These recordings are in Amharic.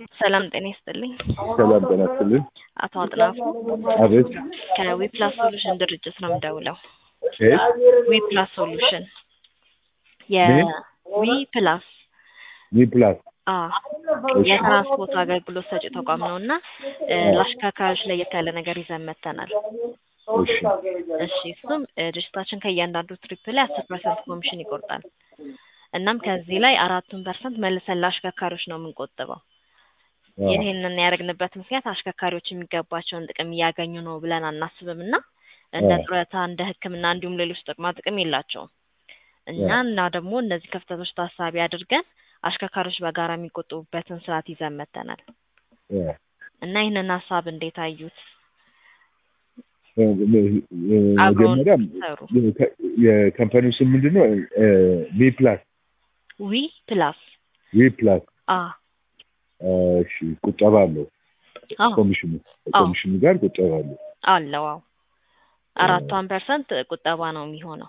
ሰላም ጤና ይስጥልኝ። ሰላም ጤና ይስጥልኝ። አቶ አጥናፉ አቤት። ከዊፕላስ ሶሉሽን ድርጅት ነው የምደውለው። ከየት? ዊፕላስ ሶሉሽን ምን? የዊፕላስ ሚ ፕላስ አ የትራንስፖርት አገልግሎት ሰጪ ተቋም ነው እና እ ለአሽከርካሪዎች ለየት ያለ ነገር ይዘን መጥተናል። እሺ እሺ እሱም እ ድርጅታችን ከእያንዳንዱ ትሪፕ ላይ አስር ፐርሰንት ኮሚሽን ይቆርጣል። እናም ከዚህ ላይ አራቱን ፐርሰንት መልሰን ለአሽከርካሪዎች ነው የምንቆጥበው። አዎ። ይህንን ያደረግንበት ምክንያት አሽከርካሪዎች የሚገባቸውን ጥቅም እያገኙ ነው ብለን አናስብም እና እንደ አዎ። ጡረታ፣ እንደ ሕክምና እንዲሁም ሌሎች ጥቅማ ጥቅም የላቸውም እና አዎ። እና ደግሞ እነዚህ ክፍተቶች ታሳቢ አድርገን አሽከርካሪዎች በጋራ የሚቆጥቡበትን ስርዓት ይዘን መጥተናል አዎ። እና ይህንን ሀሳብ እንዴት አዩት? እ እ አብረውን መጀመሪያ ሰሩ። የከ- የካምፓኒው ስም ምንድን ነው? እ ሚ ፕላስ ዊ ፕላስ ዊ ፕላስ አ እሺ ቁጠባ አለው አዎ ኮሚሽኑ አዎ ኮሚሽኑ ጋር ቁጠባ አለው። አለው አዎ አራቷን ፐርሰንት ቁጠባ ነው የሚሆነው።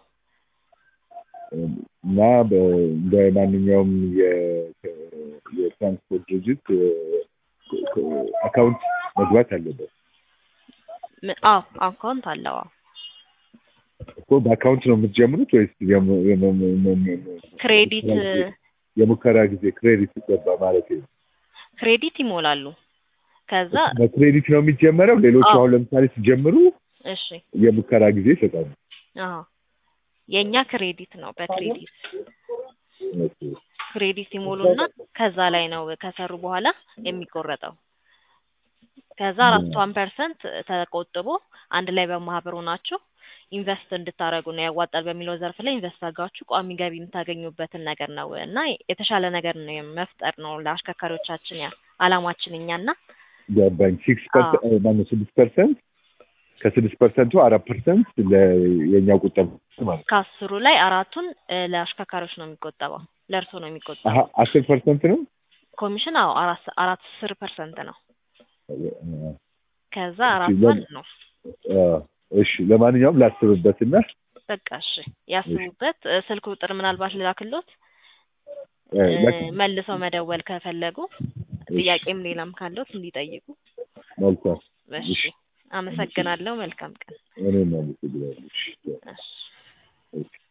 እና በ- እንደ ማንኛውም የ- የትራንስፖርት ድርጅት እ፣ እ፣ አካውንት መግባት አለበት ም- አዎ አካውንት አለው አዎ እኮ በአካውንት ነው የምትጀምሩት ወይስ የሙ- የሙ- የሙ- የሙ- ክሬዲት የሙከራ ጊዜ- የሙከራ ጊዜ ክሬዲት ይገባ ማለት ነው? ክሬዲት ይሞላሉ። ከዛ በክሬዲት ነው የሚጀመረው። ሌሎቹ አዎ አሁን ለምሳሌ ሲጀምሩ እሺ የሙከራ ጊዜ ይሰጣሉ። አዎ የእኛ ክሬዲት ነው። በክሬዲት ኦኬ። ክሬዲት ይሞሉና ከዛ ላይ ነው ከሰሩ በኋላ የሚቆረጠው። ከዛ እ፣ አራቷን ፐርሰንት ተቆጥቦ አንድ ላይ በማህበር ሆናችሁ ኢንቨስት እንድታደርጉ ነው ያዋጣል በሚለው ዘርፍ ላይ ኢንቨስት አድርጋችሁ ቋሚ ገቢ የምታገኙበትን ነገር ነው እና የተሻለ ነገር ነው መፍጠር ነው ለአሽከርካሪዎቻችን ያ አላማችን እኛና ገባኝ። ሲክስ አዎ ፐርሰንት ማነው ስድስት ፐርሰንት ከስድስት ፐርሰንቱ አራት ፐርሰንት የኛው ቁጠባ ማለት ነው። ከአስሩ ላይ አራቱን እ ለአሽከርካሪዎች ነው የሚቆጠበው ለእርሶ ነው አሀ የሚቆጠበው። አስር ፐርሰንት ነው። ኮሚሽን አዎ አራት አራት አስር ፐርሰንት ነው። እ፣ ከዛ እሺ አራቷን ለ- ነው አ፣ እሺ ለማንኛውም ላስብበትና በቃ እሺ እሺ ያስቡበት። እ ስልክ ቁጥር ምናልባት ልላክሎት እ፣ እ ላክ መልሰው መደወል ከፈለጉ እሺ ጥያቄም ሌላም ካለዎት እንዲጠይቁ። መልካም እሺ እሺ እሺ አመሰግናለሁ። መልካም ቀን። እኔም አመሰግናለሁ። እሺ እሺ እሺ